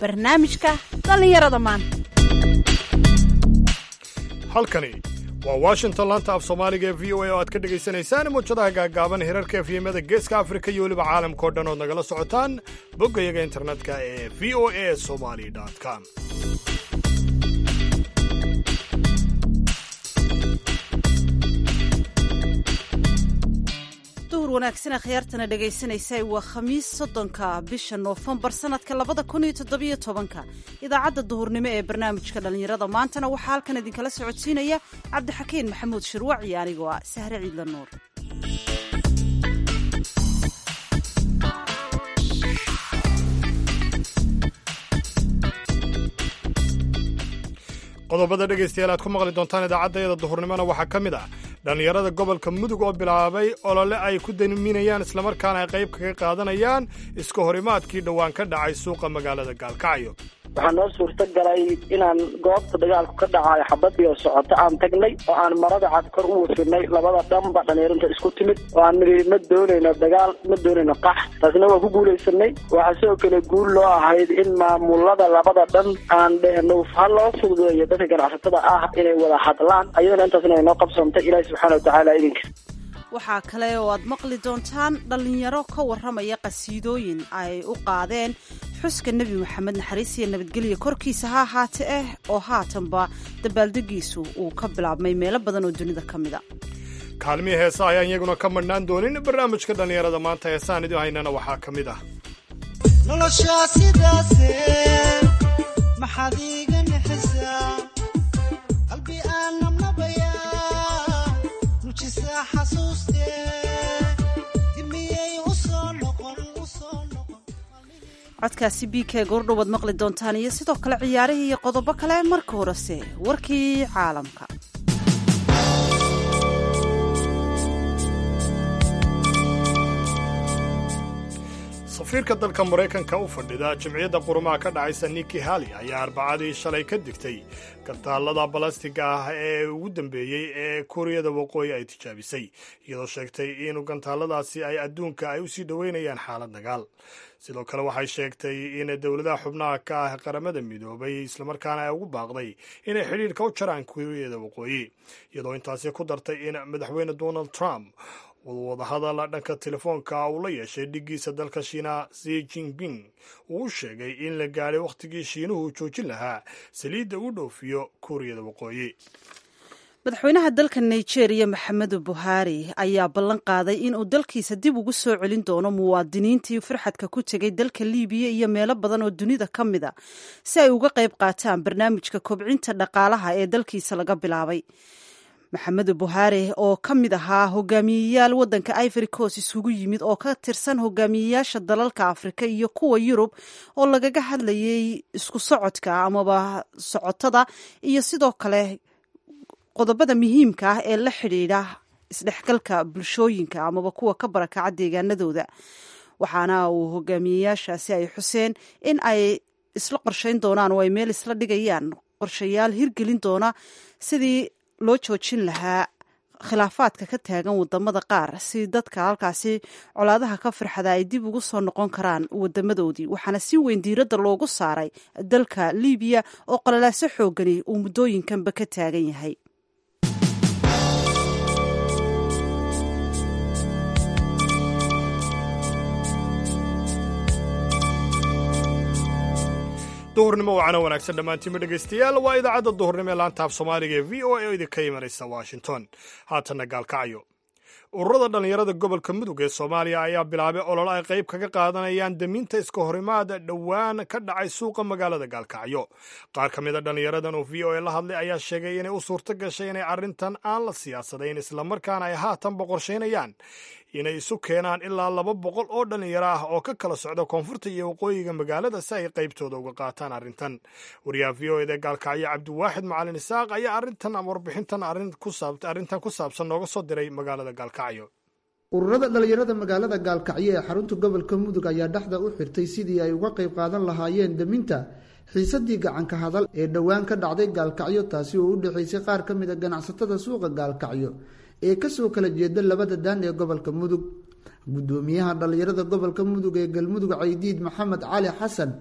barnaamijka dhallinyarada maanta halkani waa washington laanta af soomaaliga ee v o a oo aad ka dhegaysanaysaan muujadaha gaagaaban hirarka efyemada geeska afrika iyo weliba caalamkao dhan ood nagala socotaan boggayaga internetka ee v o a somali com duhur wanaagsan khiyaartana dhegaysanaysa waa khamiis soddonka bisha noofembar sanadka labada kun iyo toddobiyo tobanka idaacadda duhurnimo ee barnaamijka dhallinyarada maantana waxaa halkan idinkala socodsiinaya cabdixakiin maxamuud shirwac iyo anigoo ah sahre ciidla nuur qodobada dhegaystayaal aad ku maqli doontaan idaacaddayada duhurnimona waxaa ka mid ah dhallinyarada gobolka mudug oo bilaabay olole ay ku daniminayaan islamarkaana ay qayb kaga qaadanayaan iska horimaadkii dhowaan ka dhacay suuqa magaalada gaalkacyo waxaa noo suurta galay inaan goobta dagaalku ka dhacayo xabadii oo socoto aan tagnay oo aan marada cad kor u wafinay labada dhanba dhallinyarinta isku timid oo aan nidhi ma doonayno dagaal ma doonayno qax taasna waa ku guulaysanay waxaa sidoo kale guul loo ahayd in maamulada labada dhan aan dhehno ha loo fududeeyo dadka ganacsatada ah inay wada hadlaan ayadana intaasna ay noo qabsantay ilaahi subxaana watacaala idinka waxaa kale oo aad maqli doontaan dhallinyaro ka warramaya qasiidooyin ay u qaadeen xuska nebi moxamed naxariis iyo nabadgelya korkiisa ha ahaate ah oo haatanba dabaaldegiisu uu ka bilaabmay meelo badan oo dunida ka mida kaalmihii heesa ayaan iyaguna ka madhnaan doonin barnaamijka dhallinyarada maanta heesaan idu haynana waxaa ka mid ah noloshaa sidaase maxaad iiga nixisaa qalbi aan nabnabayaa nujisaa xasuustee dimiyey u soo noqon u soo noqon codkaasi b k goordhowaad maqli doontaan iyo sidoo kale ciyaarihii iyo qodobo kale marka horese warkii caalamka safiirka dalka maraykanka u fadhida jimciyadda qurumaha ka dhacaysa niki hali ayaa arbacadii shalay ka digtay gantaalada balastiga ah ee ugu dambeeyey ee kuuriyada waqooyi ay tijaabisay iyadoo sheegtay in gantaaladaasi ay adduunka ay usii dhoweynayaan xaalad dagaal sidoo kale waxay sheegtay in dowladaha xubnaha ka ah qaramada midoobay islamarkaana ay ugu baaqday inay xidhiirka u jaraan kuuriyada waqooyi iyadoo intaasi ku dartay in madaxweyne donald trump wadahadal dhanka telefoonka uu la yeeshay dhiggiisa dalka shiina zi jinping uu u sheegay in la gaadhay wakhtigii shiinuhu joojin lahaa saliidda uu dhoofiyo kuuriyada waqooyi madaxweynaha dalka nigeria maxamedu buhari ayaa ballan qaaday inuu dalkiisa dib ugu soo celin doono muwaadiniintii farxadka ku tegay dalka libiya iyo meelo badan oo dunida ka mid a si ay uga qayb qaataan barnaamijka kobcinta dhaqaalaha ee dalkiisa laga bilaabay maxamedu buhari oo ka mid ahaa hogaamiyeyaal waddanka ivory coast isugu yimid oo ka tirsan hogaamiyeyaasha dalalka afrika iyo kuwa yurub oo lagaga hadlayay isku socodka amaba socotada iyo sidoo kale qodobada muhiimka ah ee la xidhiidha isdhexgalka bulshooyinka amaba kuwa ka barakaca deegaanadooda waxaana uu hogaamiyeyaashaasi ay xuseen in ay isla qorshayn doonaan oo ay meel isla dhigayaan qorshayaal hirgelin doona sidii loo joojin lahaa khilaafaadka ka taagan wadamada qaar si dadka halkaasi colaadaha ka farxada ay dib ugu soo noqon karaan wadamadoodii waxaana si weyn diiradda loogu saaray dalka libiya oo qalalaaso xoogani uu muddooyinkanba ka taagan yahay duhurnimo wacana wanaagsan dhammaantiinba dhegaystayaal waa idaacadda duhurnimo ee laanta af soomaaliga ee v o a oo idinka imanaysa washington haatanna gaalkacyo ururada dhallinyarada gobolka mudug ee soomaaliya ayaa bilaabay ololo ay qayb kaga qaadanayaan daminta iska horimaada dhowaan ka dhacay suuqa magaalada gaalkacyo qaar ka mid a dhallinyaradan oo v o a la hadlay ayaa sheegay inay u suurto gashay inay arrintan aan la siyaasadayn islamarkaana ay haatanba qorshaynayaan inay isu keenaan ilaa laba boqol oo dhallinyaro ah oo ka kala socda koonfurta iyo waqooyiga magaalada si ay qaybtooda uga qaataan arrintan wariyaha v o eda gaalkacyo cabdiwaaxid macalin isaaq ayaa arrintan warbixintan arrintan ku saabsan nooga soo diray magaalada gaalkacyo ururada dhallinyarada magaalada gaalkacyo ee xarunta gobolka mudug ayaa dhexda u xirtay sidii ay uga qayb qaadan lahaayeen daminta xiisadii gacanka hadal ee dhowaan ka dhacday gaalkacyo taasi oo u dhexaysay qaar ka mid a ganacsatada suuqa gaalkacyo ee kasoo kala jeeda labada daan ee gobolka mudug gudoomiyaha dhallinyarada gobolka mudug ee galmudug caydiid maxamed cali xasan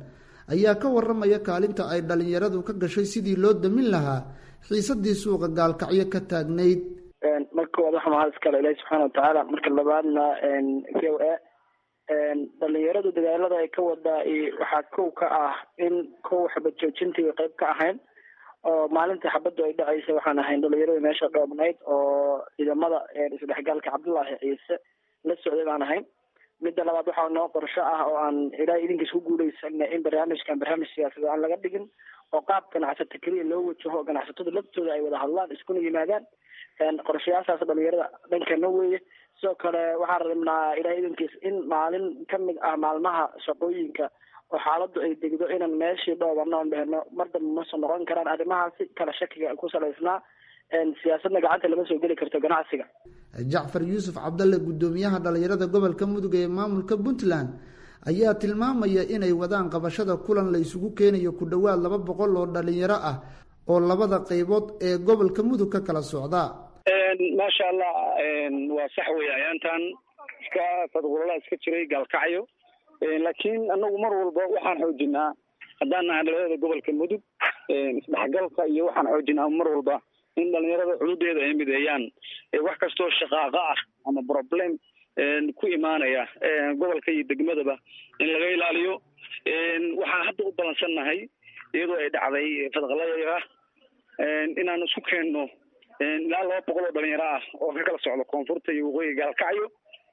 ayaa ka waramaya kaalinta ay dhalinyaradu ka gashay sidii loo damin lahaa xiisadii suuqa gaalkacyo ka taagnayd marka koowaad waxaa mahad iskale ilahi subxaana watacaala marka labaadna v o a dhalinyaradu dadaalada ay ka wadaa waxaa kow ka ah in kow xabad joojintii qayb ka ahayn oo maalintii xabaddu ay dhacaysa waxaan ahayn dhalinyarada meesha dhoobnayd oo ciidamada isdhexgaalka cabdullaahi ciise la socday baan ahayn midda labaad waxaa noo qorsho ah oo aan ilaahay idinkiis ku guuleysana in barnaamijkan barnaamij siyaasadeed aan laga dhigin oo qaab ganacsata keliya loo wajaho oo ganacsatada laftooda ay wada hadlaan iskuna yimaadaan qorshayaashaas dhalinyarada dhankana weeye sidoo kale waxaan rabnaa ilahay idinkiis in maalin kamid ah maalmaha shaqooyinka oo xaaladdu ay degdo inaan meeshii dhoobano on dhehno mar dambe ma soo noqon karaan arrimahaasi kala shakiga ku salaysnaa siyaasadna gacanta lama soo geli karto ganacsiga jacfar yuusuf cabdalle guddoomiyaha dhalinyarada gobolka mudug ee maamulka puntland ayaa tilmaamaya inay wadaan qabashada kulan la isugu keenayo ku dhowaad laba boqol oo dhalinyaro ah oo labada qaybood ee gobolka mudug ka kala socda maasha allah waa sax wey ayaantan iska fadqulala iska jiray gaalkacyo laakiin anagu mar walba waxaan xoojinaa haddaan nahay dhalinyarada gobolka mudug isdhexgalka iyo waxaan xoojinaa mar walba in dhalinyarada xuduudeeda ay mideeyaan wax kastoo shaqaaqa ah ama problem ku imaanaya gobolka iyo degmadaba in laga ilaaliyo waxaan hadda u balansannahay iyadoo ay dhacday fadqalayga inaan isku keenno ilaa laba boqol oo dhalinyaro ah oo ka kala socdo koonfurta iyo waqooyiga gaalkacyo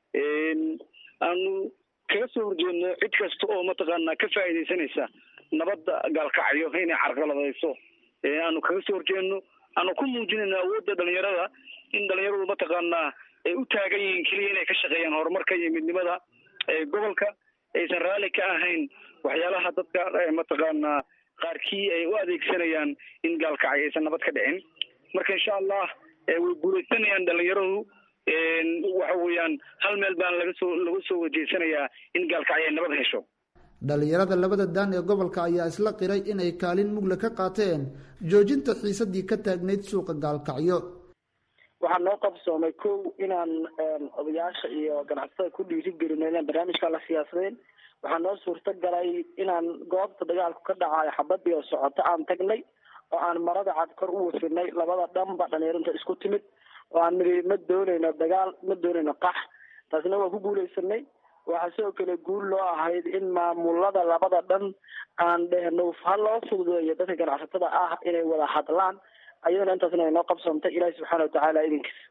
aanu kaga soo horjeedno cid kasta oo mataqaanaa ka faa'iidaysanaysa nabadda gaalkacyo inay carqaladayso aanu kaga soo horjeedno aanu ku muujinayno awoodda dhalinyarada in dhalinyaradu mataqaanaa ay u taagan yihiin keliya inay ka shaqeeyaan horumarka iyo midnimada gobolka aysan raalli ka ahayn waxyaalaha dadka mataqaanaa qaarkii ay u adeegsanayaan in gaalkacyo aysan nabad ka dhicin marka insha allah way guuleysanayaan dhalinyaradu waxa weeyaan hal meel baan laga soo laga soo wajeysanayaa in gaalkacyo ay nabad hesho dhalinyarada labada daan ee gobolka ayaa isla qiray inay kaalin mugla ka qaateen joojinta xiisadii ka taagnayd suuqa gaalkacyo waxaa noo qabsoomay kow inaan odayaasha iyo ganacsatada ku dhiirigelino inaan barnaamijka la siyaasadeen waxaa noo suurta galay inaan goobta dagaalku ka dhacayo xabadii oo socoto aan tagnay oo aan marada cad kor u wafinay labada dhanba dhalinyarinta isku timid oo aan niri ma dooneyno dagaal ma dooneyno qax taasna waa ku guuleysanay waxaa sidoo kale guul loo ahayd in maamulada labada dhan aan dhehno ha loo fududeeyo dadka ganacsatada ah inay wada hadlaan ayadana intaasna ay noo qabsoontay ilaahi subxaana watacaala idinkiis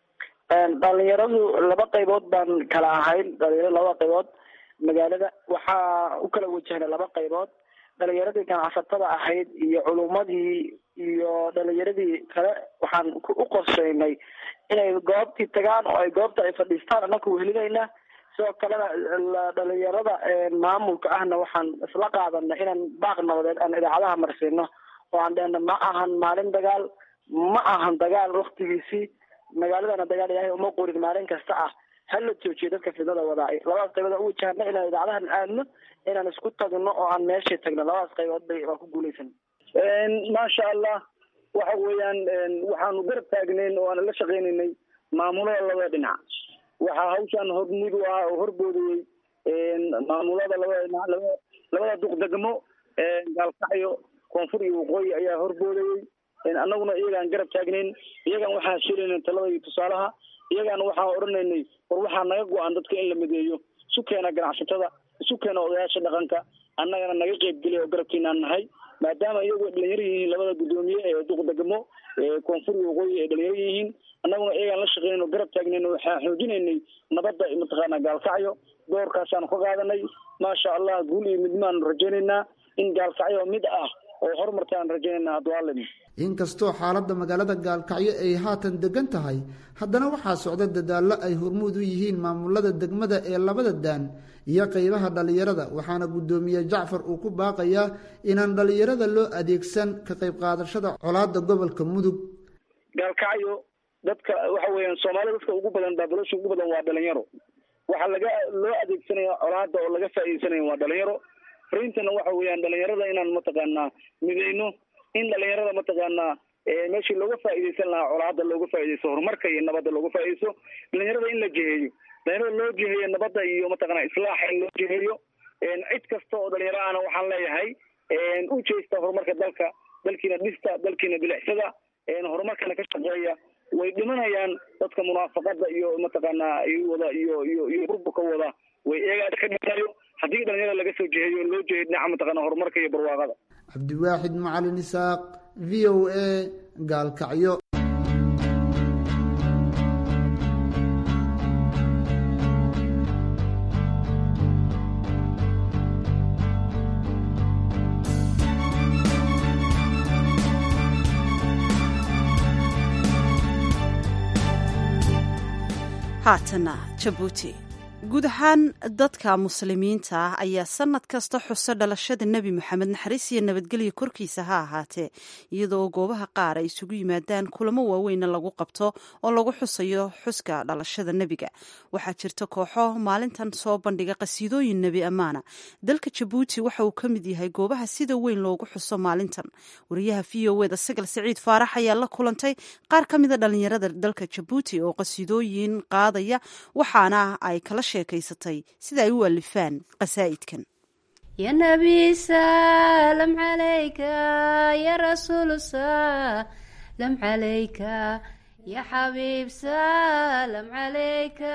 dhalinyaradu laba qaybood baan kala ahayn dhalinyaradu labada qaybood magaalada waxaa u kala wajahnay laba qaybood dhalinyaradii ganacsatada ahayd iyo culumadii iyo dhalinyaradii kale waxaan u qorsheynay inay goobtii tagaan oo ay goobta ay fadhiistaan annaku wehelineynaa sidoo kalena dhalinyarada maamulka ahna waxaan isla qaadanay inaan baaq nabadeed aan idaacadaha marsiino oo aan dhehno ma ahan maalin dagaal ma ahan dagaal waktigiisii magaaladana dagaal ilaahay uma qorin maalin kasta ah hala joojiyo dadka fidnada wadaay labadaas qaybood u wajahna inaan idaacadahan aadno inaan isku tagno oo aan meeshii tagno labadaas qaybood bay waa ku guuleysan maasha allah waxa weeyaan waxaanu garab taagnayn oo aan la shaqaynaynay maamulada labada dhinac waxaa hawshaan hormud u ah oo horboodayey maamulada labada dhinac laba labada duqdegmo gaalkacyo koonfur iyo waqooyi ayaa horboodayey annaguna iyagaan garab taagnayn iyagaan waxaan sheelayna talada iyo tusaalaha iyagaana waxaan odhanaynay war waxaa naga go-an dadka in la mideeyo isu keena ganacsatada isu keena odayaasha dhaqanka annagana naga qeybgeliya oo garabkiinaan nahay maadaama iyagu dhalinyaro yihiin labada guddoomiye ee duqdegmo koonfur iyo waqooyi ay dhalinyaro yihiin annaguna iyagaan la shaqeynayn oo garab taagnayn waxaan xoojinaynay nabadda mataqaana gaalkacyo doorkaasaanu ka qaadanay maasha allah guul iyo midmaanu rajaynaynaa in gaalkacyo mid ah oo horumartaan rajaynayna adwaalin inkastoo xaaladda magaalada gaalkacyo ay haatan degan tahay haddana waxaa socda dadaallo ay hormuud u yihiin maamulada degmada ee labada daan iyo qeybaha dhallinyarada waxaana guddoomiye jacfar uu ku baaqayaa inaan dhallinyarada loo adeegsan ka qayb qaadashada colaadda gobolka mudug gaalkacyo dadka waxa weeyaan soomaalida dadka ugu badan baabalosha ugu badan waa dhalinyaro waxaa laga loo adeegsanaya colaadda oo laga faa'iidaysanaya waa dhalinyaro farintana waxa weeyaan dhalinyarada inaan mataqaanaa mideyno in dhalinyarada mataqaanaa meeshii looga faa'iidaysan lahaa colaadda looga faa'iidaysto horumarka iyo nabadda looga faa'iidaysto dhalinyarada in la jiheeyo dhalinyarada loo jiheeyo nabadda iyo mataqaanaa islaaxa in loo jiheeyo cid kasta oo dhalinyaro ahna waxaan leeyahay u jeesta horumarka dalka dalkiina dhista dalkiina bilicsada horumarkana ka shaqeeya way dhimanayaan dadka munaafaqada iyo mataqaanaa wada iyo iyo iyo burburka wada way eegaa ka dhimanayo haddii dhalinyarada laga soo jeheeyo loo jeeyo dhinaca mataqaana horumarka iyo barwaaqada cabdiwaaxid macalin isaaq v o a gaalkacyo haatana jabuuti guud ahaan dadka muslimiinta ah ayaa sanad kasta xuso dhalashada nebi moxamed naxariis iyo nabadgelya korkiisa ha ahaatee iyadoo goobaha qaar ay isugu yimaadaan kulamo waaweynna lagu qabto oo lagu xusayo xuska dhalashada nebiga waxaa jirta kooxo maalintan soo bandhiga qasiidooyin nebi ammaana dalka jabuuti waxa uu ka mid yahay goobaha sida weyn loogu xuso maalintan wariyaha v o eda sagal siciid faarax ayaa la kulantay qaar ka mida dhalinyarada dalka jabuuti oo qasiidooyin qaadaya waxaana ay kala sheekaysatay sida ay u alifaan qasaa'idkan ya nabi salam calayka ya rasuul salam calayka ya xabiib salam calayka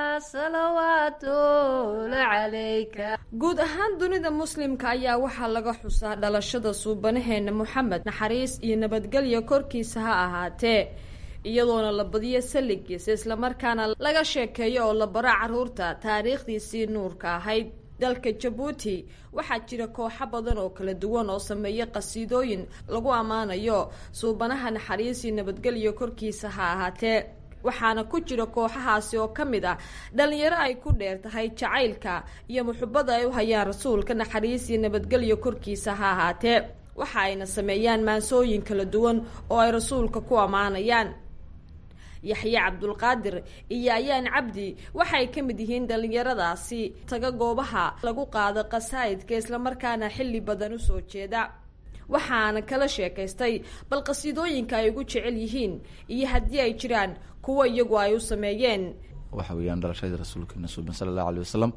salawaatula calayka guud ahaan dunida muslimka ayaa waxaa laga xusaa dhalashada suubanaheena moxamed naxariis iyo nabadgelya korkiisa ha ahaatee iyadoona la badiyo salligiisa islamarkaana laga sheekeeyo oo la baro caruurta taariikhdiisii nuurka ahayd dalka jabuuti waxaa jira kooxo badan oo kala duwan oo sameeya qasiidooyin lagu ammaanayo suubanaha naxariis iyo nabadgelyo korkiisa ha ahaatee waxaana ku jira kooxahaasi oo ka mid ah dhalinyaro ay ku dheer tahay jacaylka iyo muxubada ay u hayaan rasuulka naxariis iyo nabadgelyo korkiisa ha ahaatee waxa ayna sameeyaan maansooyin kala duwan oo ay rasuulka ku ammaanayaan yaxye cabdulqaadir iyo ayaan cabdi waxay ka mid yihiin dhalinyaradaasi taga goobaha lagu qaado qasaa'idka islamarkaana xilli badan usoo jeeda waxaana kala sheekaystay bal qasiidooyinka ay ugu jecel yihiin iyo haddii ay jiraan kuwo iyagu ay u sameeyeen waxa weeyaan dhalashadii rasuulkeena suuban sala allahu alay wasalam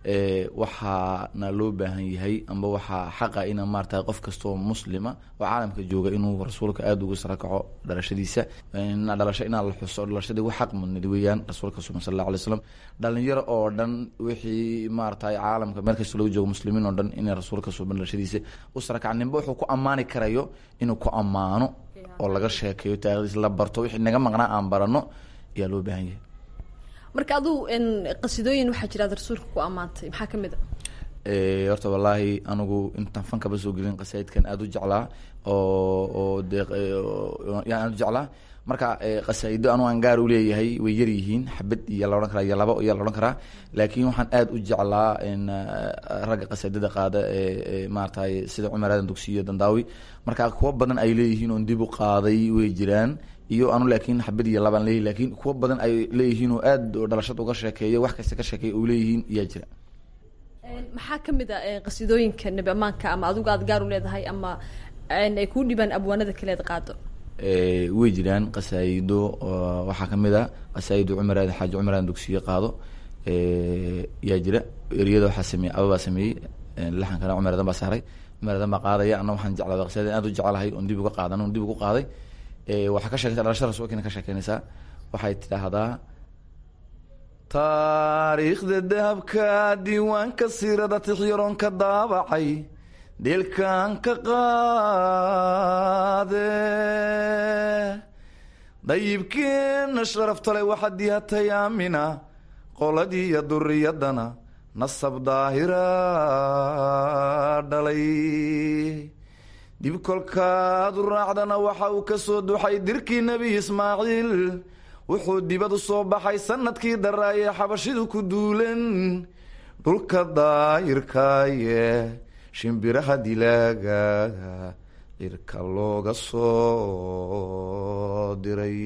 waxaana loo baahan yahay amba waxaa xaqa ina maarata qof kastoo muslima oo caalamka jooga inuu rasuulka aada uga sarakaco dhalashadiisa dhalasho inaa la xuso dhalashadii wax xaq mudnid weeyaan rasuulka suban sal allahu alay slam dhalinyaro oo dhan wixii maarata caalamka meel kasta lagu joogo muslimiin oo dhan inay rasuulka suban dhalashadiisa u sarakaca ninba wuxuu ku ammaani karayo inuu ku ammaano oo laga sheekeeyo taarikhdiisa la barto wixii naga maqnaa aan barano ayaa loo baahan yahay marka aduu qasidooyin waxaa jira ad rasuulka ku ammaantay maxaa kamid a horta wallaahi anigu intaan fankaba soo gelin qasaidkan aada u jeclaa oo oo de yaan aada u jeclaa marka qasaido anu aan gaar uleeyahay way yar yihiin xabad iyo la odhan karaa iyo laba iyo la odhan karaa laakiin waxaan aada u jeclaa ragga qasaidada qaada ee maaratay sida cumar aadan dugsiyo dandaawi marka kuwa badan ay leeyihiin oon dib u qaaday way jiraan iyo anu laakiin xabad iyo labaan leeyahy lakin kuwa badan ay leeyihiin oo aada dhalashada uga sheekeeyo wax kasta ka sheekeeya oo leeyihiin yaa jira maxaa kamid a qasidooyinka nebi amaanka ama adigu aad gaar u leedahay ama ay kuu dhibaan abwaanada kaleed qaado way jiraan qasaayido waxaa kamid a qasaayido cumar aadan xaaji cumar aadan dugsiyo qaado yaa jira eriyada waxaa sameeyey ababaa sameeyey laxankana cumar aadan baa saaray cumar aadan baa qaadaya ana waxaan jeclaa qasaayidan aad u jeclahay oon dib uga qaadan on dib ugu qaaday waxaa ka sheekeysa dhalashada rasuulkiina ka sheekeynaysaa waxay tidhaahdaa taariikhda dahabka diiwaanka siirada tixyaroon ka daabacay dheelkan ka qaade dayibkeena sharaftale waxaa dihatay aamina qoladii iyo duriyadana nasab daahira dhalay dib kolkaad u raacdana waxa uu ka soo duxay dirkii nebi ismaaciil wuxuu dibad u soo baxay sanadkii daraayee xabashidu ku duulen dhulka daayirkaaye shimbiraha dilaaga cirka looga soo diray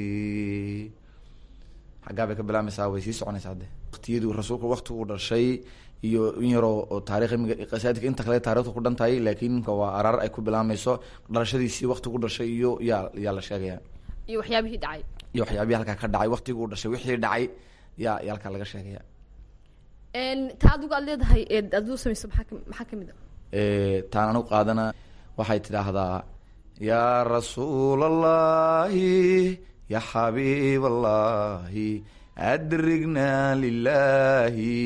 xaggaa bay ka bilaabmaysaa way sii soconaysaa hadde waktiyadii rasuulku waktigu dhashay iyo in yaroo oo taarikh qasaidka inta kale taarikhda ku dhan tahay laakiin imka waa araar ay ku bilaabmayso dhalashadiisii waktigu dhashay iyo yaa yaa la sheegaya iyo waxyaabihii dhacay iyo waxyaabihi halkaa ka dhacay waktiguu dhashay wixii dhacay yaa yaa halkaa laga sheegaya taa adigu aad leedahay eed adigu samayso maxaa ka- maxaa kamid a Eh, taan anu qaadana waxay tidhaahdaa yaa rasuul allahi ya xabiib allahi adrigna lilahi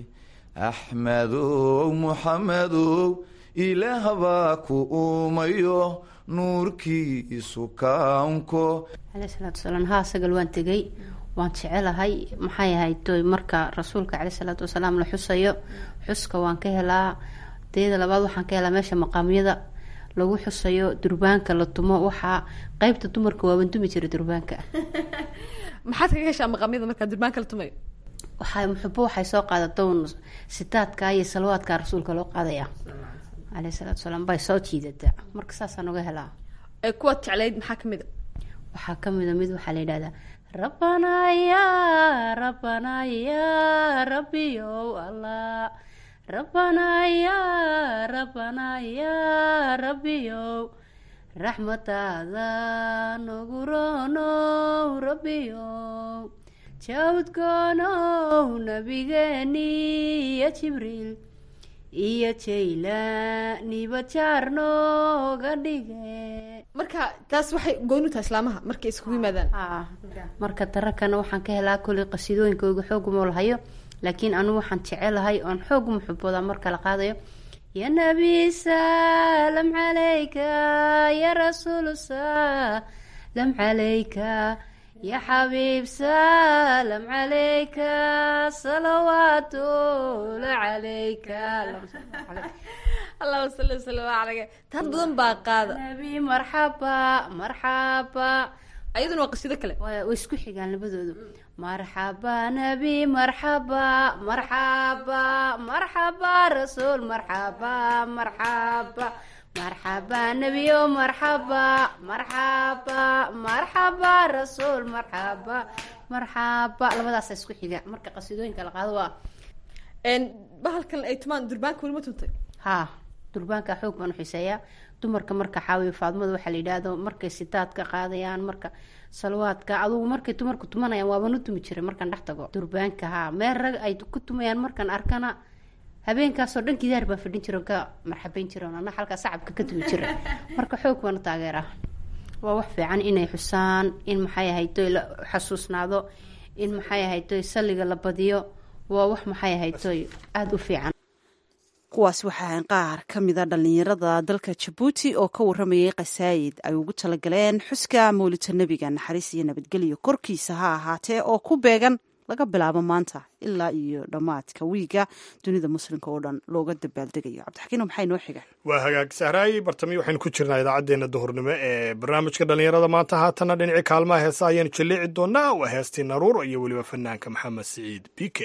axmedow muxamedow ilaah baa ku uumayo nuurkiisu kaunko caleyhi salaatu wasalaam haa sagal waan tegey waan jecelahay maxay ahayd toy marka rasuulka caleyhi salaatu wasalaam la xusayo xuska waan ka helaa teeda labaad waxaan ka helaa meesha maqaamyada lagu xusayo durbaanka la tumo waxaa qeybta dumarka waaban tumi jiray durbaanka maxaad kaga heshaa maqaamyada markaa durbaanka la tumayo waxay muxubo waxay soo qaadatoon sitaadka iyo salawaadka rasuulka loo qaadaya caleyhi salaatu wasalaam bay soo jiidataa marka saasaan uga helaa ee kuwaad jeclayd maxaa kamid a waxaa ka mida mid waxaa la yidhahdaa rabbanaa ya rabbanaa ya rabbiyow allah rabbanaa ya rabbanaa ya rabbiyow raxmataada nagu roonow rabbiyow jawdgoonow nabigeeni iyo jibriil iyo jaylaniba jaar nooga dhige marka taas waxay gooni u tahay islaamaha markay iskugu yimaadaan haa marka darakana waxaan ka helaa koley qasiidooyinkooga xooguma lahayo laakiin anigu waxaan jecelahay oon xoog muxubooda marka la qaadayo ya nabi salam calayka ya rasuul salam calayka ya xabiib salam calayka salawaatula calayka allahuma salli wasalam caleyka taad badan baa qaada nabi marxaba marxaba ayaduna waa qasiido kale way way isku xigaan labadoodu marxaba nabi marxaba marxaba marxaba rasuul marxaba marxaba marxaba nebiyo marxaba marxaba marxaba rasuul marxaba marxaba labadaasa isku xiga marka qasiidooyinka la qaado waa Een, bahalkan ay tumaan durbaanka weli ma tuntay haa durbaanka xoog baan u xiiseeyaa dumarka marka xaawiyo faadmada waxaa la yidhaahdo markay sitaadka qaadayaan marka salwaadka adugu markay dumarku tumanayaan waaban u tumi jiray markaan dhex tago durbaanka haa meel rag ay ku tumayaan markaan arkana habeenkaasoo dhan gidaar baan fadhin jiro ka marxabeyn jiroon ana halkaa sacabka ka tumi jiray marka xoog baan u taageeraa waa wax fiican inay xusaan in maxay ahaytoy la xasuusnaado in maxay ahaytoy salliga la badiyo waa wax maxay ahaytoy aada u fiican kuwaas waxaa ahayn qaar ka mida dhallinyarada dalka jabuuti oo ka waramayay khasaayid ay ugu talagaleen xuska mawlidta nebiga naxariis iyo nabadgelyo korkiisa ha ahaatee oo ku beegan laga bilaabo maanta ilaa iyo dhammaadka wiiga dunida muslimka oo dhan looga dabaaldegayo cabdixakiin maxay noo xigaan waa hagaag sahraay bartami waxaynu ku jirnaa idaacaddeenna duhurnimo ee barnaamijka dhallinyarada maanta haatana dhinaci kaalmaha heesa ayaanu jalleeci doonaa waa heestii naruur iyo weliba fanaanka maxamed siciid bike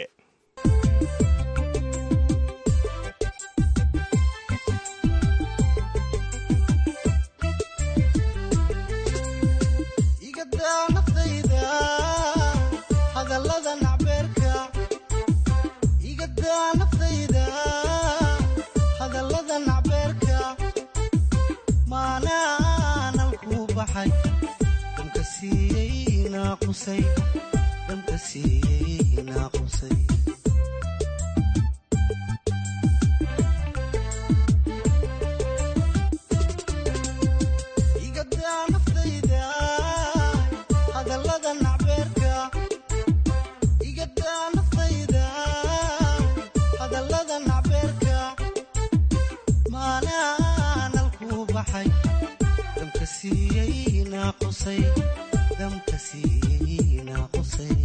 igadaa naftayda hadallada nacbeerka igadaa naftayda hadallada nacbeerka maanaanan kuu baxay dhamka siiyey naaqusay dhamka siiyey naaqusay igadaa naftayda hadallada nacbeerka igadaa naftayda hadallada nacbeerka maanaanan kuu baxay damka siiyey naaqusay damka siiyey naaqusay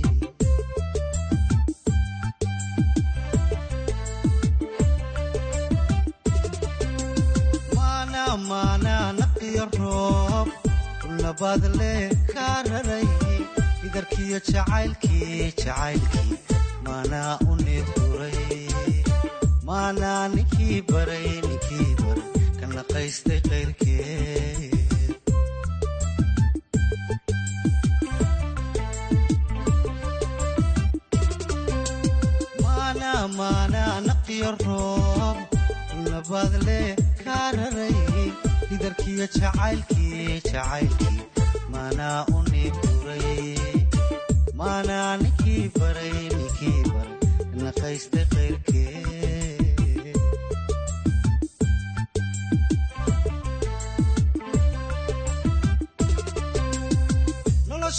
maana maana naqiyo roob labaad le kaa raray idarkiyo jacaylkii jacaylkii maanaa u needguray maanaa ninkii baray ninkii baray ka naqaystay qayrkeed maana maana naqiyo roob labaad le kaa raray idarkiyo jacaylkii jacaylkii maanaa u needguray maanaa ninkii baray ninkii baray naqaystay qayrkeed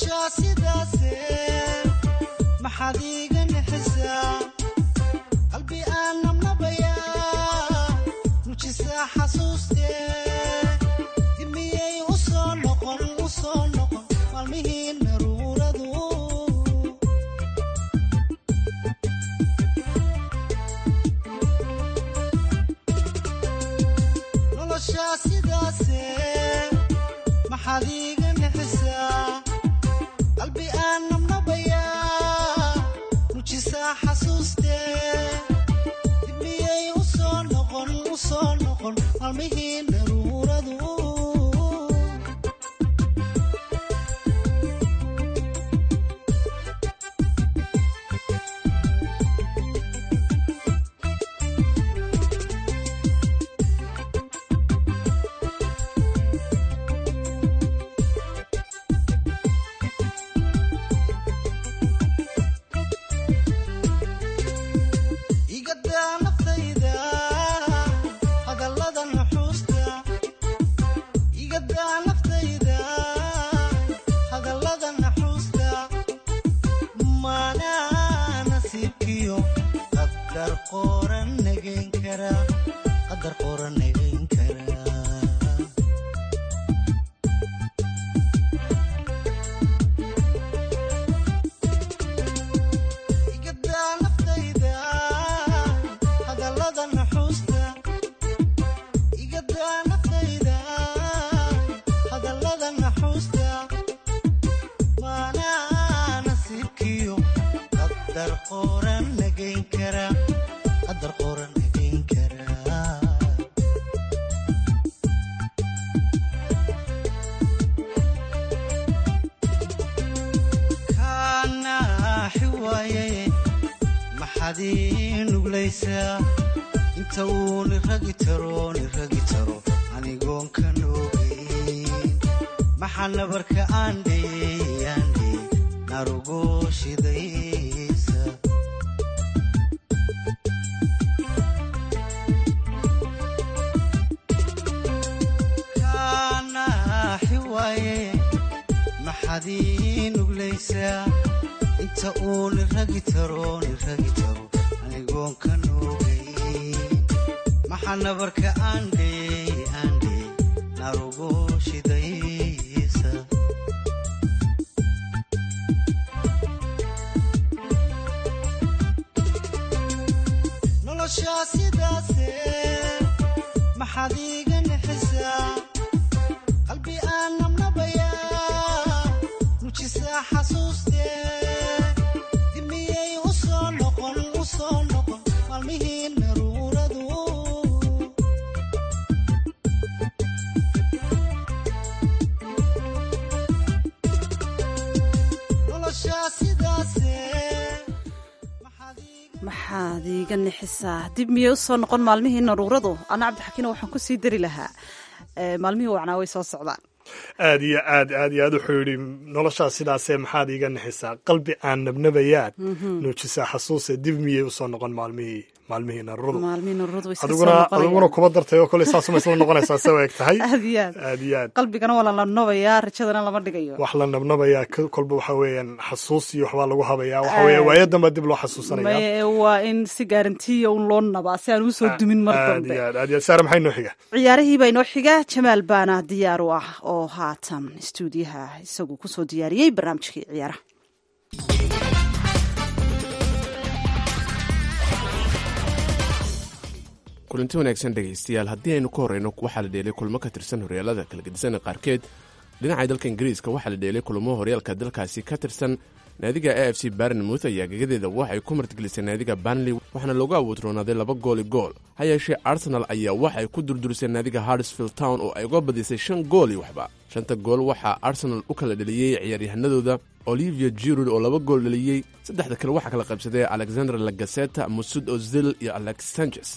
noloshaa sidaase maxaad iiga nixisaa qalbi aan nabnabayaa nujisaa xasuustee dimiyey u soo noqon u soo noqon maalmihii naruuradu noloshaa sidaase maxaad iiga nixisaa qalbi aan nabnabayaa nujisaa xasuustee dibmiyey u soo noqon u soo noqon maalmihii naruuradu igadaa naftayda hadallada nuxuusta igadaa naftayda hadallada naxuusta maanaa nasiibkiyo qadar qoran nagayn kara qadar qoran nagayn kara igadaa naftayda hadallada naxuusta igadaa naftayda hadallada naxuusta maanaa nasiibkiyo qadar qoran nagayn kara qadar qoran nagayn kara kaanaaxi waaye maxaad ii nuglaysaa inta uu niragi taro niragi taro anigoon ka noogeyn maxaa nabarka aandhey aandhey narugo shidaysa kaanaaxi waaye maxaad ii nuglaysaa inta uu niragi taro niragi taro anigoon ka noogay maxaa nabarka aandhey aandhey narugo shidaysa noloshaa sidaase maxaad iiga nixisaa qalbi aan nabnabayaa nujisaa xasuustee dimiyey u soo noqon u soo noqon maalmihii naruuradu noloshaa sidaase maxaad iiga nixisaa dib miyey usoo noqon maalmihii naruuradu ana cabdixakiino waxaan kusii dari lahaa ee, maalmihii wacnaa way soo socdaan aad iyo aad aad iyo aad wuxuu yidhi noloshaas sidaasee maxaad iiga nixisaa qalbi aan nabnabayaad nuujisaa xasuuse dib miyey usoo noqon maalmihii maalmihii naruuradu maalmihii naruuradu way iska soo adiguna adiguna noqonayaan kuba dartay oo kole saasuma isla noqonaysaa se eg tahay aad iyo aad aad iyo aad qalbigana waa la nabnabayaa rajadana lama dhigayo wax la nabnabayaa k- kolba waxa weeyaan xasuus iyo waxbaa lagu habayaa waxa weeye waayo damba dib loo xasuusanaya maye waa in si gaarantiya un loo nabaa si aan usoo dumin mar aad dambe iyo aad aad iyo aad saare maxay noo xiga ciyaarihii baa inoo xiga jamaal baana diyaar u ah oo haatan istuudiyaha isagu kusoo diyaariyey barnaamijkii ciyaaraha kulanti wanaagsan dhegaystayaal haddii aynu ka horreyno waxaa la dheelay kulmo ka tirsan horyaalada kala gedisan qaarkeed dhinaca dalka ingiriiska waxaa la dheelay kulamo horyaalka dalkaasi ka tirsan naadiga a f c barnmouth ayaa gegadeeda waxay ku martigelisay naadiga banley waxaana loogu awoodroonaaday laba gooli gool ha yeeshee arsenal ayaa waxay ku durdurisay naadiga hardsfield town oo ay uga badisay shan gool iyo waxba shanta gool waxaa arsenal u kala dheliyey ciyaaryahanadooda olivia jirud oo laba gool dheliyey saddexda kale waxaa kala qaybsaday alexander lagaseta musud ozil iyo alex sanchez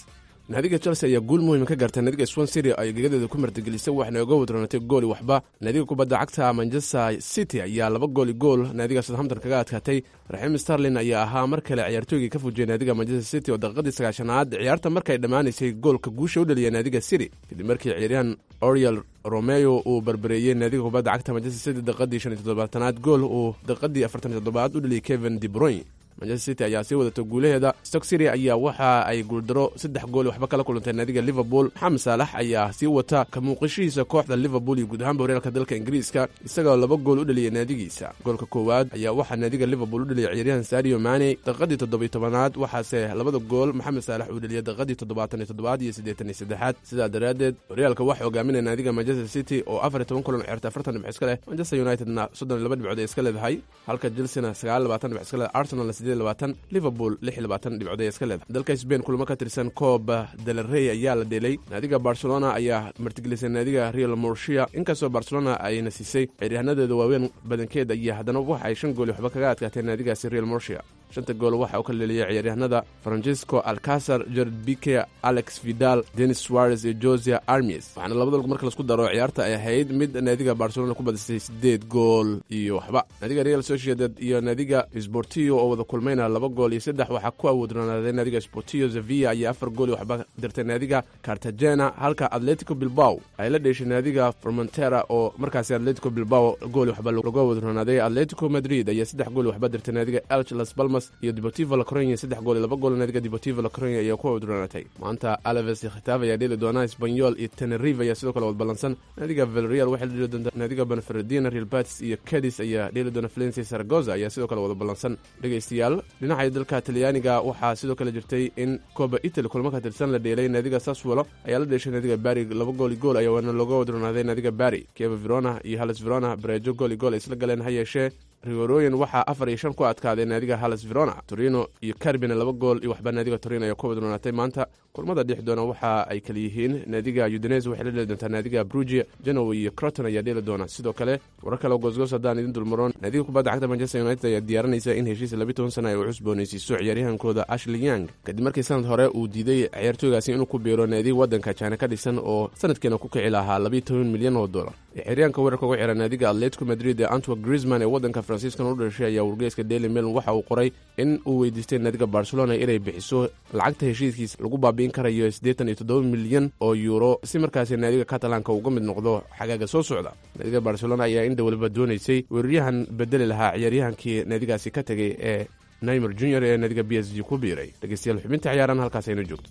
naadiga chelsea ayaa guul muhiima ka gaartay naadiga swan city ay gegadeeda ku martigelisay waxna uga wadroonatay gooli waxba naadiga kubadda cagta manchester city ayaa laba gooli gool naadiga southampton kaga adkaatay raxiim starlin ayaa ahaa mar kale ciyaartooygii ka fujiyay naadiga manchester city oo daqiiqadii sagaashanaad ciyaarta markay dhammaanaysay goolka guusha u dhaliyay naadiga city kadib markii ciyaaryahan oriel romeo uu barbareeyey naadiga kubadda cagta manchester city daqiiqadii shan iyo toddobaatanaad gool uu daqiiqadii afartan iyo toddobaad u dhaliyay kevin debroyn manchester city ayaa sii wadata guulaheeda stock city ayaa waxa ay guuldaro saddex gool waxba kala kulantay naadiga liverpool maxamed saalax ayaa sii wata ka muuqashihiisa kooxda liverpool iyo guud ahaanba horyaalka dalka ingiriiska isagoo laba gool u dhaliyay naadigiisa goolka koowaad ayaa waxaa naadiga liverpool u dhaliyay ciyaaryahan sadio mane daqiiqadii toddobiyo tobanaad waxaase labada gool maxamed saalax uu dhaliyay daqiiqadii toddobaatan iyo toddobaad iyo siddeetan iyo saddexaad sidaa daraaddeed horyaalka waxaa hogaaminaya naadiga manchester city oo afar iyo toban kulan ciyaarta afartan dhibc iska leh manchester unitedna soddon iyo laba dhibcood ay iska leedahay halka chelsea sagaal labaatan dhibc iska leh arsenal liverpool lix labaatan dhibcood ay iska leedahay dalka sbain kulamo ka tirsan kooba delarey ayaa la dheelay naadiga barcelona ayaa martigelisay naadiga real morshia inkastoo barcelona ayna siisay ciyaaryahaanadeeda waaweyn badankeed ayaa haddana waxa ay shan gooli waxba kaga adkaatay naadigaasi real morshia shanta gool waxa uu ka leeliyay ciyaaryahanada francisco alcasar jared bike alex vidal denis suarez iyo josia armies waxaana labada lug marka laisku daro ciyaarta ay ahayd mid naadiga barcelona ku badisay sideed gool iyo waxba naadiga real sociedad iyo naadiga sportillo oo wada kulmayna laba gool iyo saddex waxaa ku awoodronaaday naadiga sportillo sevilla ayaa afar gool iyo waxba dirtay naadiga cartagena halka atletico bilbao ay la dheeshay naadiga formentera oo markaasi atletico bilbao gool waxba lagu awoodronaaday atletico madrid ayaa saddex gool waxba dirtay naadiga elch las balmas iyo deportivo lacronia saddex gool iyo laba gool naadiga deportivo lacronia ayaa ku awoodronaatay maanta alaves iyo khitaaf ayaa dheeli doona espanyol iyo tenerive ayaa sidoo kale wadballansan naadiga velreal waxay la dheeli doonta naadiga benferedina real batis iyo cadis ayaa dheeli doona valencia saragoza ayaa sidoo kale wada ballansan dhegaystayaal dhinaca dalka talyaaniga waxaa sidoo kale jirtay in kooba italy kulmo ka tirsan la dheelay naadiga saswolo ayaa la dheeshay naadiga bari laba gooli gool ayaa waana looga wadronaaday naadiga bari kieva verona iyo halles verona bareejo gooli gool ay isla galeen ha yeeshee rigorooyin waxaa afar iyo shan ku adkaaday naadiga halles verona torino iyo carbina laba gool iyo waxba naadiga torino ayaa ku wadronaatay maanta kulmada dhix doona waxa ay kala yihiin naadiga udines waxay la dheeli doontaa naadiga brugia genoa iyo croton ayaa dheeli doona sidoo kale warar kale goosgoos haddaan idin dulmaroon naadiga kubadda cagta manchester united ayaa diyaarinaysa in heshiis labi toban sana ay u cusboonaysiiso ciyaaryahankooda ashley young kadib markii sanad hore uu diiday ciyaartooygaasi inuu ku biiro naadiga waddanka jina ka dhisan oo sanadkeena ku kici lahaa labiyo toban milyan oo dollar ciyaaryahanka weerarka uga xiran naadiga atletico madrid ee antwerk griezman ee waddanka faransiiskan u dhashay ayaa wargeyska daily mail waxa uu qoray in uu weydiistay naadiga barcelona inay bixiso lacagta heshiiskiis lagu baabi'in karayo siddeetan iyo toddoba milyan oo yuuro si markaasi naadiga catalanka uga mid noqdo xagaaga soo socda naadiga barcelona ayaa in dhowliba doonaysay weeraryahan bedeli lahaa ciyaaryahankii naadigaasi ka tegay ee naimer junior ee naadiga b s g ku biiray dhegeystayaal xubinta ciyaaraan halkaas ayna joogto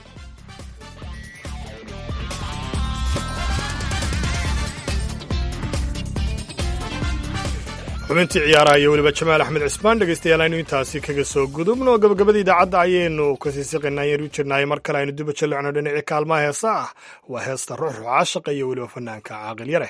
xubintii ciyaaraha iyo weliba jamaal axmed cismaan dhegaystayaal aynu intaasi kaga soo gudubno gabagabada idaacadda ayaynu kasii siqaynaa ayaan u jirnaay mar kale aynu duba jallecno dhinacii kaalmaha heesa ah waa heesta ruux rucaashaqa iyo weliba fanaanka caaqil yare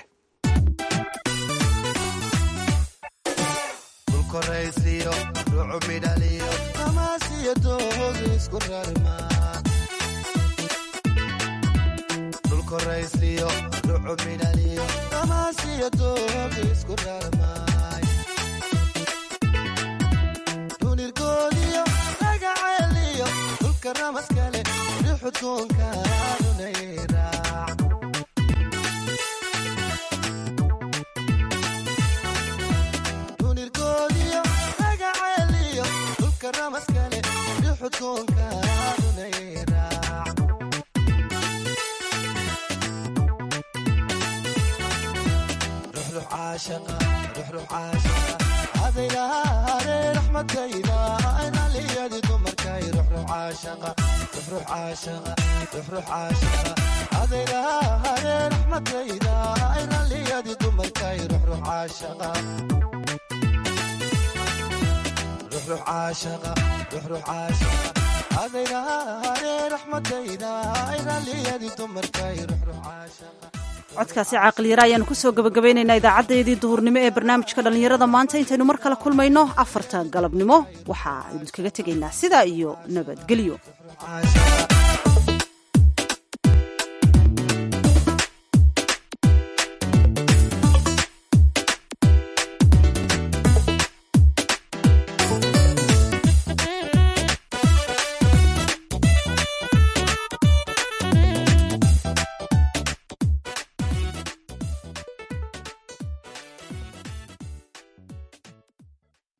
codkaasi caaqiliyara ayaanu kusoo gabagabaynaynaa idaacadeedii duhurnimo ee barnaamijka dhallinyarada maanta intaynu mar kale kulmayno afarta galabnimo waxaa idinkaga tegaynaa sidaa iyo nabadgelyo